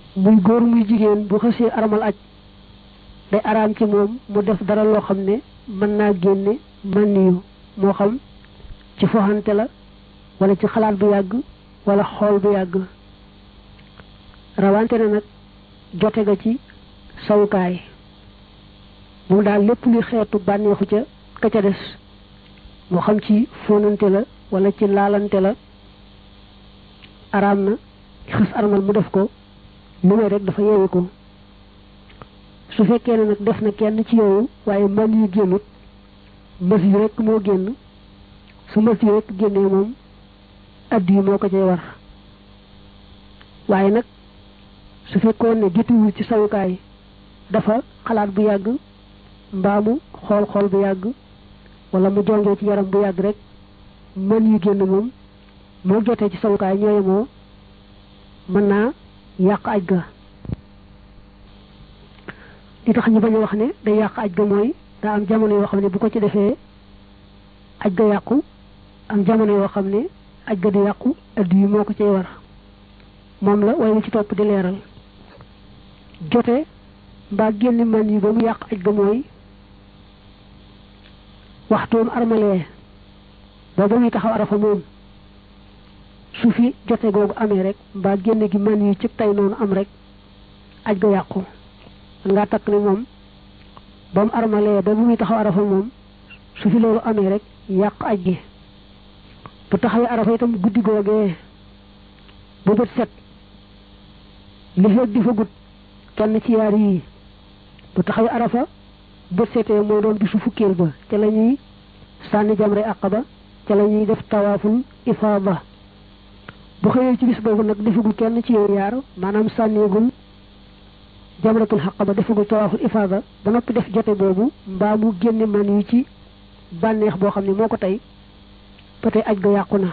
muy góor muy jigéen bu xësee aramal aj day araam ci moom mu def dara loo xam ne mën naa génne mën niyu moo xam ci foxante la wala ci xalaat bu yàgg wala xool bu yàgg rawante na nag jote ga ci sawukaay moom daal lépp luy xeetu bànneexu ca ka ca des moo xam ci fóonante la wala ci laalante la araam na xës armal mu def ko lu may rek dafa yeewi ko su fekkee ne nag def na kenn ci yooyu waaye man yu génnut mës yi rek moo génn su mës yi rek génnee moom addi yi moo ko cay war waaye nag su fekkoon ne jotiwul ci sawukaay dafa xalaat bu yàgg mbaa mu xool xool bu yàgg wala mu jongee ci yaram bu yàgg rek mën yu génn moom moo jotee ci sawukaay ñooye moo mën naa yàq aj ga li tax ñu bañ a wax ne day yàq aj ga mooy daa am jamono yoo xam ne bu ko ci defee aj ga yàqu am jamono yoo xam ne aj ga di yàqu addi yi moo ko cay war moom la way ci topp di leeral jote mbaa génn man yi ba mu yàq aj ga mooy waxtoom armalee ba ba muy taxaw arafa moom su fi jote googu amee rek mbaa génn gi man yi ci tey noonu am rek aj ga yàqu man ngaa takk ne moom ba mu armalee ba bu muy taxaw arafa moom su fi loolu amee rek yàq aj gi bu taxawee arafa itam guddi googee bu bët set li fekk di fa gudd kenn ci yaar yii bu taxawee arafa bët setee mooy doon bisu fukkeel ba ca la ñuy sànni jamre aqaba ca la ñuy def tawaaful ifaada bu xëyee ci bis boobu nag defagul kenn ci yooyu yaar maanaam sànneegul jamratul aqaba defagul tawaaful ifaada ba noppi def jote boobu mbaa mu génne man yi ci bànneex boo xam ne moo ko tey ba tey aj ga yàqu na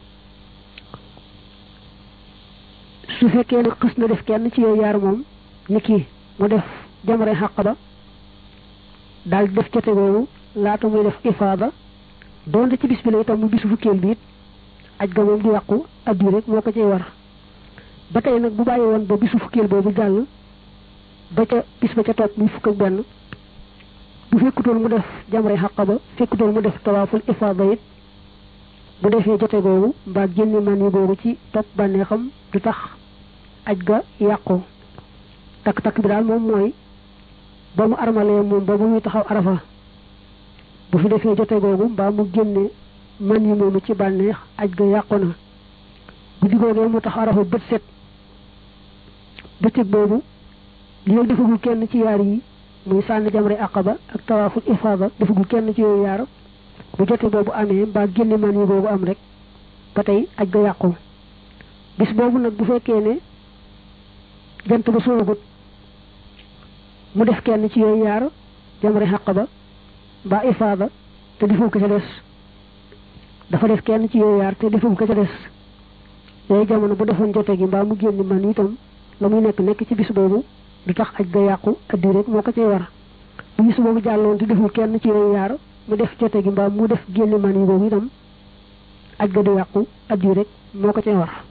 su fekkee ne xës na def kenn ci yooyu yaar moom ni kii mu def jamre aqaba daal def jote boobu laata muy def ifaada doonte ci bis bi la itam mu bisu fukkeel bi it aj ga moom di yàqu addi rek moo ko cay war ba tey nag bu bàyyi woon ba bisu fukkeel boobu jàll ba ca bis ba ca topp muy fukk ak benn bu fekkutoon mu def jamre xaqaba fekkutoon mu def tawaaful ifaada it bu defee jote googu mbaa génne man yi googu ci topp bànneexam du tax aj ga yàqu takk-takk bi daal moom mooy ba mu armalee moom ba mu muy taxaw arafa bu fi defee jote googu mbaa mu génne man yi moomu ci bànneex aj ga yàqu na guddi googee mu taxaw arafa bët set bëccëg boobu li nga defagul kenn ci yaar yi muy sànni jamre aqaba ak tawaaful ifaada defagul kenn ci yooyu yaar bu jote boobu amee mbaa génne man yi boobu am rek ba tey aj ga yàqu bis boobu nag bu fekkee ne jant ba soogut mu def kenn ci yooyu yaar jamre aqaba mbaa ifaada te deful ko ca des dafa def kenn ci yooyu yaar te deful ko ca des yooyu jamono bu defoon jote gi mbaa mu génn man itam la muy nekk nekk ci bis boobu du tax aj ga yàqu addi rek moo ko cay war bu bis boobu jàlloon te deful kenn ci yooyu yaar mu def jote gi mbaa mu def génn man yi boobu itam aj ga du yàqu addi rek moo ko cay war